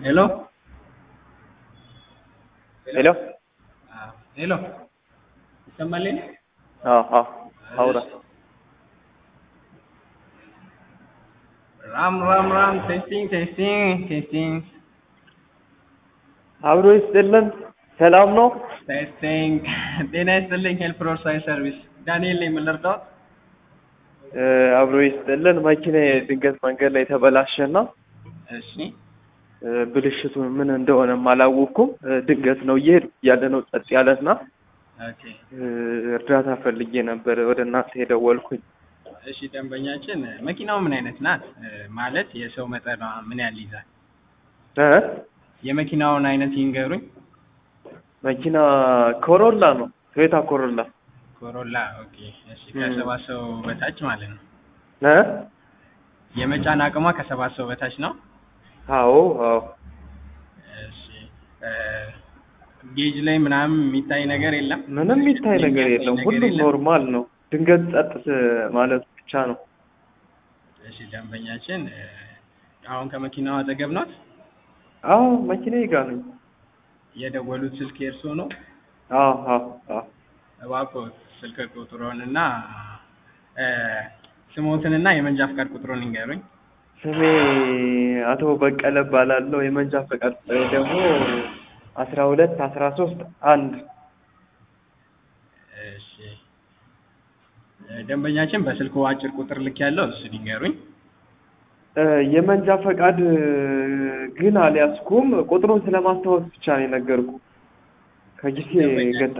ሄሎ ሄሎ ሄሎ ይሰማል? አዎ አዎ አውራ ራም ራም ራም ቴስቲንግ ቴስቲንግ ቴስቲንግ አብሮ ይስጥልን። ሰላም ነው? ቴስቲንግ ጤና ይስጥልኝ። ሄልፕ ሮድ ሳይንስ ሰርቪስ ዳንኤል ነኝ። ምን ልርዳዎት? እ አብሮ ይስጥልን። መኪና ድንገት መንገድ ላይ ተበላሸና እሺ እ ብልሽቱ ምን እንደሆነም አላወቅኩም። እ ድንገት ነው እየሄድኩ ያለ ነው ጸጥ ያለና ኦኬ እ እርዳታ ፈልጌ ነበር ወደ እናንተ የደወልኩኝ። እሺ ደንበኛችን መኪናው ምን አይነት ናት? እ ማለት የሰው መጠኗ ምን ያህል ይዛል? እ የመኪናውን አይነት ይንገሩኝ። መኪና ኮሮላ ነው፣ ቶዮታ ኮሮላ ኮሮላ ኦኬ። እሺ ከሰባት ሰው በታች ማለት ነው። እ የመጫን አቅሟ ከሰባት ሰው በታች ነው። አዎ አዎ እሺ እ ጌጅ ላይ ምናምን የሚታይ ነገር የለም። ምንም የሚታይ ነገር የለም። ሁሉም ኖርማል ነው። ድንገት ጸጥ ማለት ብቻ ነው። እሺ ደንበኛችን እ አሁን ከመኪናው አጠገብ ናት። አዎ መኪናዬ ጋር ነኝ። የደወሉት ስልክ የእርስዎ ነው? አዎ አዎ አዎ እባክዎ ስልክ ቁጥሮን እና እ ስሞትንና የመንጃ ፈቃድ ቁጥሩን ይንገሩኝ። ስሜ አቶ በቀለ እባላለሁ። የመንጃ ፈቃድ ቁጥሬ ደግሞ አስራ ሁለት አስራ ሶስት አንድ እሺ እ ደንበኛችን በስልኩ አጭር ቁጥር ልክ ያለው እሱን ይንገሩኝ። እ የመንጃ ፈቃድ ግን አልያዝኩም። ቁጥሩን ስለማስታወስ ብቻ ነው የነገርኩ። ከጊዜ ገጠ